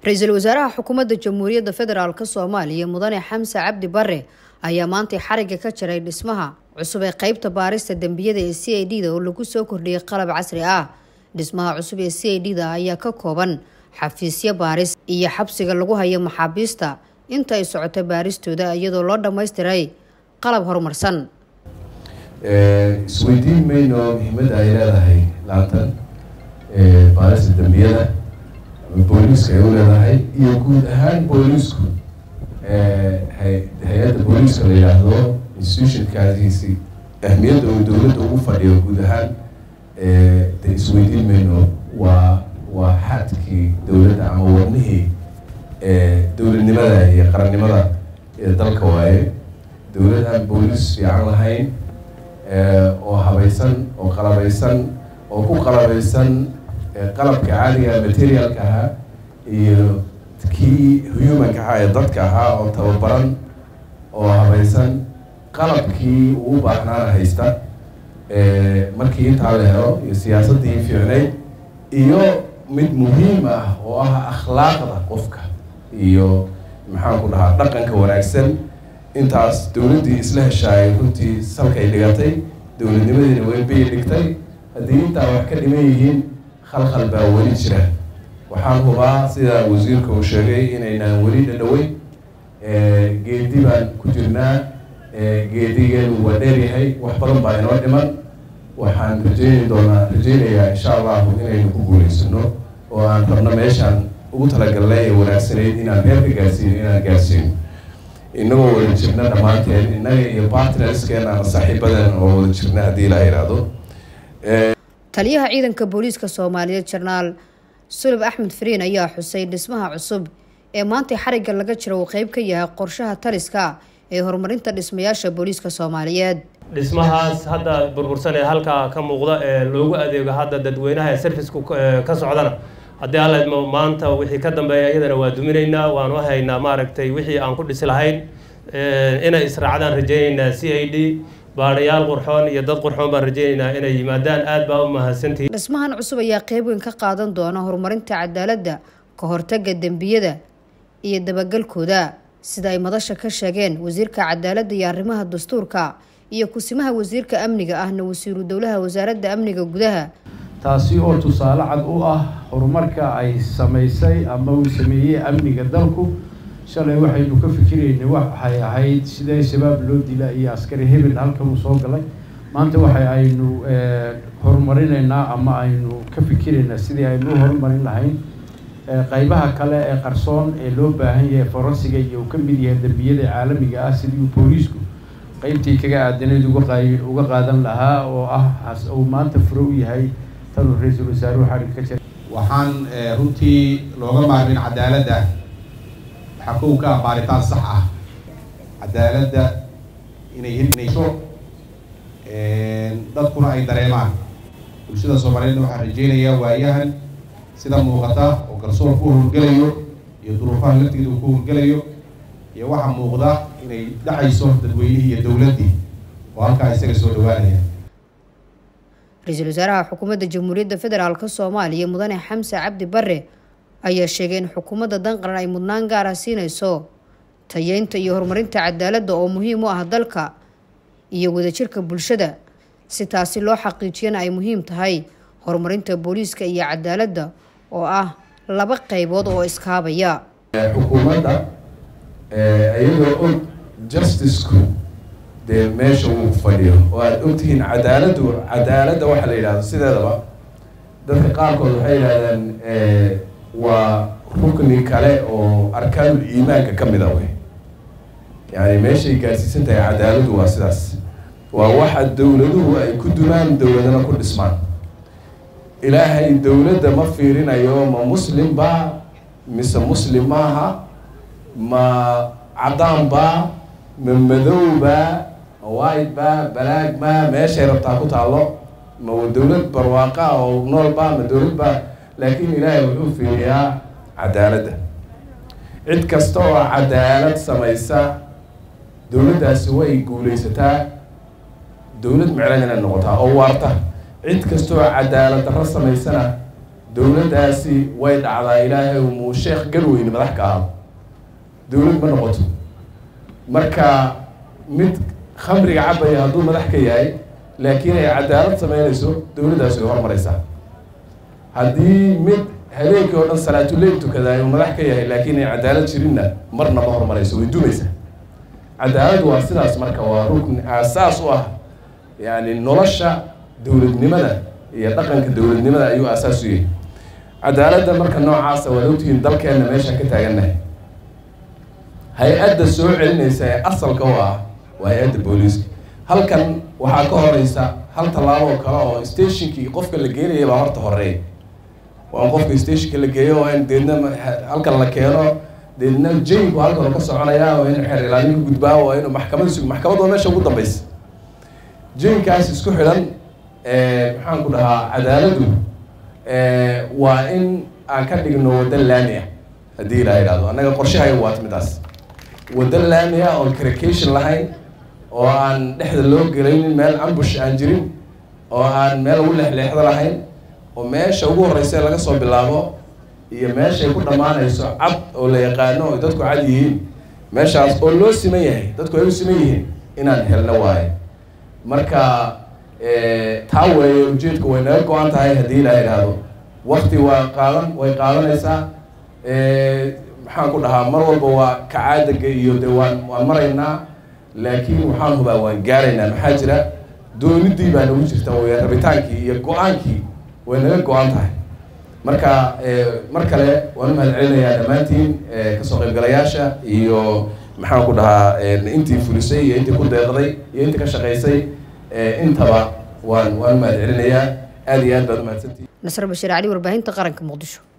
ra-iisul wasaaraha xukuumadda jamhuuriyadda federaalk soomaaliya mudane xamse cabdi bare ayaa maantay xarigga ka jaray dhismaha cusub ee qeybta baarista dembiyada ee c i d da oo lagu soo kordhiyay qalab casri ah dhismaha cusub ee c i d da ayaa ka kooban xafiisyo baaris iyo xabsiga lagu hayo maxaabiista inta ay socoto baaristooda iyadoo loo dhammaystiray qalab horumarsan isweydiin mayno muhiimadda ay leedahay laantan baarista dembiyada booliiska ay u leedahay iyo guud ahaan booliisku hay-adda booliiska la yidhaahdo institutionkaasiisi ahmiyadda uu dowladda ugu fadhiyo guud ahaan de isweydiin mayno waa waa xadkii dowladda ama wadnihii dowladnimada iyo qarannimada ee dalka waaye dowlad aan booliis fiican lahayn oo habaysan oo qalabeysan oo ku qalabeysan qalabka caadiga materialka ahaa iyo kii humanka ahaa ee dadka ahaa oo tababaran oo habaysan qalabkii uu u baahnaana haysta markii intaa la helo iyo siyaasaddii fiicnayd iyo mid muhiim ah oo ah akhlaaqda qofka iyo maxaan ku dhahaa dhaqanka wanaagsan intaas dowladdii isla heshaayay runtii salkay dhigatay dowladnimadiina weynbay dhigtay haddii intaa wax ka dhiman yihiin khalkhal baa weli jira waxaan hubaa sida wasiirka uu sheegay inaynaan weli dhadhaweyn geedi baan ku jirnaa geedigeenu waa dheeryahay wax badan baa inoo dhiman waxaan rajeyni doonaa rajeynayaa insha allahu inaynu ku guuleysano oo aan rabno meeshaan ugu talagalnay ee wanaagsanayd inaan reer ka gaarsiino inaan gaarsiino inagoo wada jirna dhammaanteen innaga iyo partnerskeena ama saaxiibadeena oo wada jirna haddii la yidhaahdo taliyaha ciidanka booliiska soomaaliyeed jenaraal sulub axmed fariin ayaa xusay dhismaha cusub ee maantay xarigga laga jiro uu qeyb ka yahay qorshaha taliska ee horumarinta dhismayaasha booliiska soomaaliyeed dhismahaas hadda burbursan ee halkaa ka muuqda ee loogu adeego hadda dadweynaha ee servicku ka socdana haddii alla maanta wixii ka dambeeya iyadana waa duminaynaa waanu haynaa maaragtay wixii aan ku dhisi lahayn inay israacdaan rajeynaynaa c i d baadhayaal qurxoon iyo dad qurxoon baan rajeynaynaa inay yimaadaan aad baa u mahadsantihi dhismahan cusub ayaa qeyb weyn ka qaadan doona horumarinta cadaaladda ka hortagga dembiyada iyo dabagalkooda sida ay madasha ka sheegeen wasiirka cadaaladda iyo arrimaha dastuurka iyo kusimaha wasiirka amniga ahna wasiiru dowlaha wasaaradda amniga gudaha taasi oo tusaale cad u ah horumarka ay samaysay ama uu sameeyey amniga dalku shalay waxaynu ka fikiraynay waxay ahayd sidee shabaab loo dila iyo askari hebel halkan uu soo galay maanta waxa aynu horumarinaynaa ama aynu ka fikiraynaa sidii aynu u horumarin lahayn qeybaha kale ee qarsoon ee loo baahan yahay forensiga iyo uu ka mid yahay dembiyada caalamiga ah sidii uu booliisku qeybtii kaga aadanayd uga uga qaadan lahaa oo ah uu maanta furo u yahay tanuu ra-iisul wasaaruhu xarigga ka jira waxaan runtii looga maarmin cadaaladda waxaa kow ka ah baaritaan sax ah cadaaladda inay hirnayso dadkuna ay dareemaan bulshada soomaaliyeedna waxaan rajeynayaa waayahan sida muuqata oo garsoor ku howlgelayo iyo duruufaha laftigeeda uu ku howlgelayo iyo waxaa muuqda inay dhacayso dadweynihii iyo dowladdii oo halkaa isaga soo dhawaanaya ra-iisul wasaaraha xukuumadda jamhuuriyadda federaalk soomaaliya mudane xamse cabdi bare ayaa sheegay in xukuumadda danqaran ay mudnaan gaara siinayso tayeynta iyo horumarinta cadaaladda oo muhiim u ah dalka iyo wadajirka bulshada si taasi loo xaqiijiyana ay muhiim tahay horumarinta booliiska iyo cadaaladda oo ah laba qeybood oo iskaabaya xukuumadda iyadoo og justicku dee meesha uu fadhiyo oo aada ogtihiin cadaaladdu cadaaladda waxaa la yidhahdo sideedaba dadka qaarkood waxay yidhahdaan waa rukni kale oo arkaanul iimaanka ka mida wey yani meeshay gaarsiisan tahay cadaaladdu waa sidaas waa waxa dowladuhu ay ku dumaan dowladana ku dhismaan ilaahay dowladda ma fiirinayo ma muslim ba mise muslim maaha ma cadaan ba ma madow ba ma white ba balaag ma meeshay rabtaa ku taallo ma dowlad barwaaqa oo nool ba ma dowlad ba laakiin ilaahay wuxuu fiiriyaa cadaaladda cid kasta oo cadaalad samaysa dowladdaasi way guulaysataa dowlad miclan inay noqotaa oo waarta cid kasta oo cadaalad darro samaysana dowladdaasi way dhacdaa ilaahay muu sheekh garweyne madax ka ahado dowlad ma noqoto marka mid khamriga cabaya hadduu madax ka yahay laakiin ay cadaalad sameynayso dowladdaasi way hormaraysaa haddii mid habeenkii oo dhan salaatuleyl tukadaay uu madax ka yahay laakiin ay cadaalad jirinna marna ma hormarayso way dumaysaa cadaaladu waa sidaas marka waa rukni aasaas u ah yani nolosha dowladnimada iyo dhaqanka dowladnimada ayuu aasaas u yahay cadaaladda marka noocaasa waad ogtihiin dalkeenna meeshaan ka taagannahay hay-adda soo celinaysa ee asalka u ah waa hay-adda booliiska halkan waxaa ka horeysa hal tallaabo oo kale oo stationkii qofka la geenaya baa horta horeey waa in qofka stationka la geeyo waa in deedna halkan la keeno deedna jaynku halkan ka soconaya waa inuu xeer ilaalin ka gudbaa waa inuu maxkamad sug maxkamad waa meesha ugu dambeysa jaynkaas isku xidhan maxaan ku dhahaa cadaaladu waa in aan ka dhigno wadda laami ah haddii ilaa idhahdo annaga qorshahay waata midaas wadda laami ah oon caracation lahayn oo aan dhexda loo gelaynin meel ambush aan jirin oo aan meel ugu leexleexdo lahayn oo meesha ugu horeysa laga soo bilaabo iyo meeshay ku dhammaanayso cad oo la yaqaano oo dadku cad yihiin meeshaas oo loo siman yahay dadku ay u siman yihiin inaan helno waayo marka taa weeye ujeedku way naga go-an tahay haddii ilaa idhaahdo wakti waa qaadan way qaadanaysaa maxaan ku dhahaa mar walba waa kacaadaga iyo de waan waan maraynaa laakiin waxaan hubaa waan gaaraynaa maxaa jira doonidii baa nagu jirta way rabitaankii iyo go-aankii way naga go-an tahay marka mar kale waan u mahad celinayaa dhammaantiin kasoo qaybgalayaasha iyo maxaan ku dhahaa intii fulisay iyo intii ku deeqday iyo intii ka shaqaysay intaba waan waan u mahad celinayaa aada iyo aad baad umahadsantihi nasr bashiir cali warbaahinta qaranka muqdisho